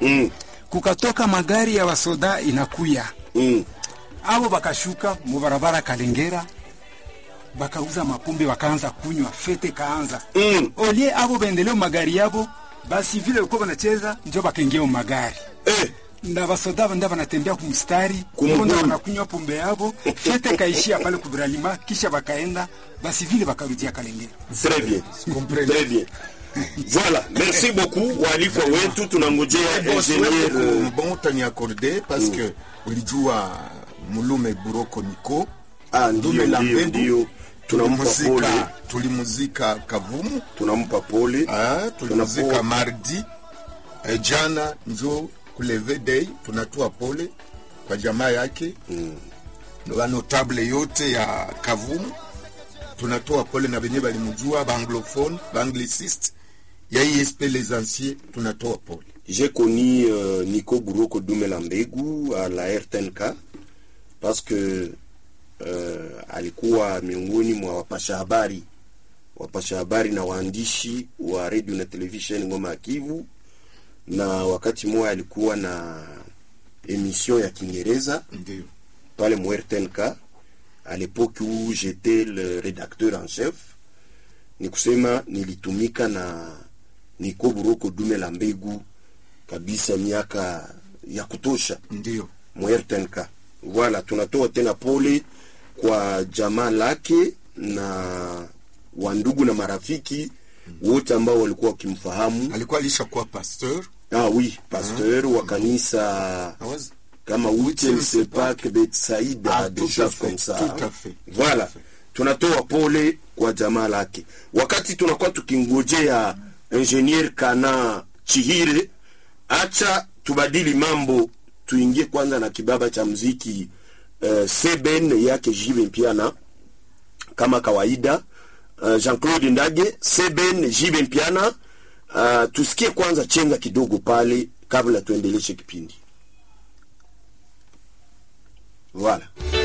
Mm. kukatoka magari ya wasoda inakuya Mm. abo bakashuka mubarabara Kalengera bakauza mapombe wakaanza kunywa fete kaanza Mm. olie abo baendelee magari yabo basi vile walikuwa wanacheza njo bakaingia magari Eh. na basoda nda banatembea kumstari Kumguni. mbona wanakunywa pombe yabo fete kaishia pale kubralima kisha bakaenda basi vile bakarudia Kalengera Très bien. Très bien. Voilà, merci beaucoup waalikwa wetu, tunangojea ingenier euh, bon utaniakorde parce que ulijua mulume buroko niko ah, ndio Dume la ndio mbegu. ndio, tunampa pole, tulimuzika tulimuzika kavumu tunampa pole. ah, tulimuzika Tunapo- mardi eh, jana njo kuleve day tunatua pole kwa jamaa yake Mm. wa notable yote ya kavumu tunatoa pole na benye balimujua baanglophone baangliciste ya ISP les anciens tunatoa pole J'ai connu euh, Nico Buroko Dumela Mbegu à la RTNK parce que euh, alikuwa miongoni mwa wapasha habari wapasha habari na waandishi wa radio na television Ngoma ya Kivu, na wakati mmoja alikuwa na emission ya Kiingereza ndio pale mu RTNK à l'époque où j'étais le rédacteur en chef. Ni kusema nilitumika na Nico Buroko Dumela Mbegu kabisa miaka ya kutosha ndio mu RTNK. Voilà, tunatoa tena pole kwa jamaa lake na wandugu na marafiki wote ambao walikuwa wakimfahamu. alikuwa alishakuwa pasteur Ah oui, pasteur wa kanisa Awazi- kama Huitième Sepak Betsaïda, Ah, des tout à choses fait, comme ça. tout à fait, tout Voilà, à fait. tunatoa pole kwa jamaa lake, wakati tunakuwa tukingojea ingenier Kana Chihire. Acha tubadili mambo, tuingie kwanza na kibaba cha mziki uh, Seben yake Jive Mpiana kama kawaida. Uh, Jean-Claude Ndage Seben Jive Mpiana. Uh, tusikie kwanza chenga kidogo pale kabla tuendeleshe kipindi. Voilà.